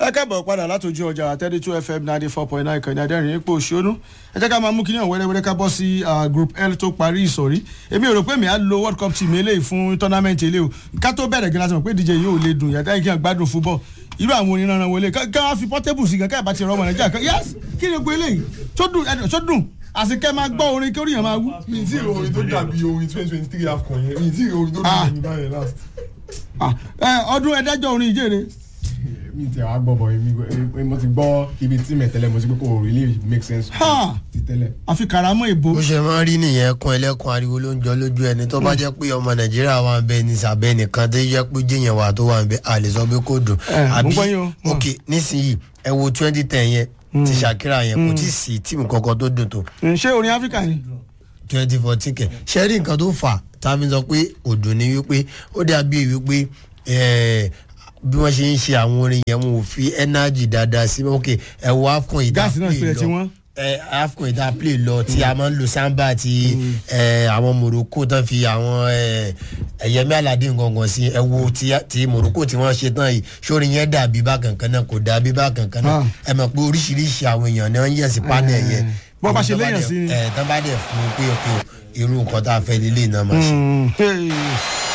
ẹ káàbọ̀ padà látòjú ọjà thirty two fm ninety four point nine kàní adẹ́rìn ipò òṣèlú ẹ jẹ́ ká máa mú kíní ọ̀hún wẹ́rẹ́wẹ́rẹ́ ká bọ́ sí group l tó parí ìsọ̀rí èmi ò rò pé mi á lo world cup team eléyìí fún tournament eléyìí o ká tó bẹ̀rẹ̀ gíláàsì mọ̀ pé díje yóò lè dùn yàtọ̀ kí n gbádùn football irú àwọn oníranran wọlé ká wá fi portable sí gan ká ìbá ti rọ ọmọ nàìjíríà kan yes kí ni gbé eléyìí tó dùn tó dùn àsìkẹ́ máa gbọ́ orin kí oríyàn máa wú. mi ti rí orin tó dàbí orin twenty twenty three afcon yẹn mi ti rí orin tó dàbí ẹni báyẹn last. ọdún ẹ̀ẹ́dẹ́jọ́ orin ìjẹ́rẹ́ mi ti wá gbọ́ bọ̀ mi mo ti gbọ́ ibi tí mẹ̀tẹ́lẹ̀ mo ti gbé kò really make sense ti tẹ́lẹ̀. àfi kàràmọ́ ìbò. bó ṣe máa ń rí nìyẹn kún ẹlẹ́kùn ariwo ló ń jọ lójú ẹni tó bá jẹ́ pé ọmọ nàìjíríà wà ń bẹ ní sàbẹ̀ nìkan tó jẹ́ pé jíyàn wà tó wà ń bẹ a lè sọ pé kò dùn. mo gbọ́ yín o. ok nísìnyí ẹ wo twenty ten yẹn ti Shakira yẹn kò tí ì sí tíìmù kankan tó dùn tó. ṣé orin áfíríkà ni. twenty fourteen kẹ ṣe rí nǹkan tó fà tá a fi sọ pé òdùn ni wípé ó dàbí wípé bí wọ́n ṣe ń ṣe àwọn orin yẹn wọn ò fi energy dáadáa sí ok ẹ wo afcon ìdá gáàsì náà pèlè tí play lọ wọ́n. ẹ afcon ìdá play lọ tí a máa ń lo samba ti ẹ àwọn morocco tán fi àwọn ẹ ẹyẹmí aládé gangan sí ẹ wo ti ti morocco tí wọ́n ṣe tán yìí sórí yẹn dàbí bákan kan náà kò dàbí bákan kan náà ẹ mọ̀ pé oríṣiríṣi àwọn èèyàn ni wọ́n ń yẹ̀ sí panel yẹn bọ́ bá ṣe léèyàn sí ni. ẹ tán bá dẹ̀ fún un pé ok irú nǹkan tá a fẹ́ lélẹ̀ náà máa ṣe. Mm, hey.